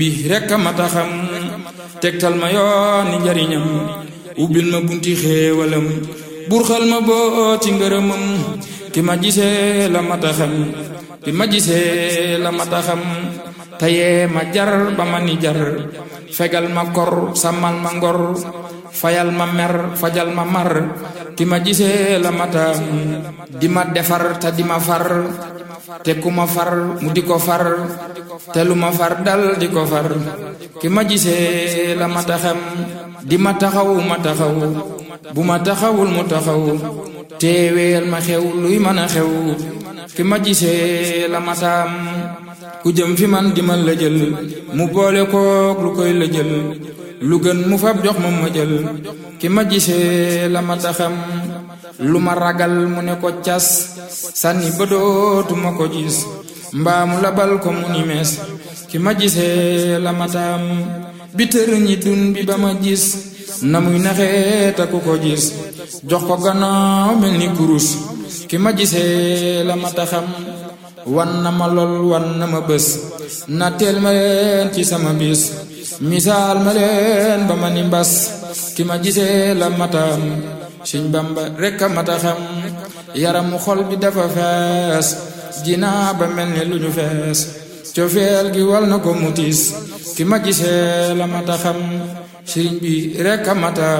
bi rekk a mata xam tegtal ma yooni njariñam ubbil ma bunti xéewalam burxal ma boo ci ngërëmam ki ma gisee la mata xam ki ma gisee la mata xam tayee ma jar ba ma ni jar fegal ma kor sàmmal ma ngor fayal ma mer fajal ma mar ki ma gisee la mata di ma defar te di ma far te ku ma far mu di ko far te lu ma far dal di ko far ki ma gisee la ma taxam di ma taxaw ma taxaw bu ma taxawul mu taxaw teeweel ma xew luy mën a xew ki ma gisee la ma taam ku jëm fi man di ma la jël mu boole kook lu koy la jël lu gën mu fab jox ma ma jël ki ma gisee la ma taxam lu ma ragal mu ne ko cas sànni ba dootuma ko gis mbaamu labal ko mu ni mees ki ma gisee la ma taam bi tër ñi dun bi ba ma gis na muy naxee ta ku ko gis jox ko gannaaw mel ni kurus ki ma gisee la ma taxam wan na ma lool wan na ma bés na teel ma leen ci sama bis misaal ma leen ba ma ni mbas ki ma gisee la matam Sëñ Bamba rekk a mata xam yaramu xol bi dafa fees jinaa ba mel ni lu ñu fees cofeel gi wal na ko mutis ki ma gisee la mata xam sëriñ bi rekk a mata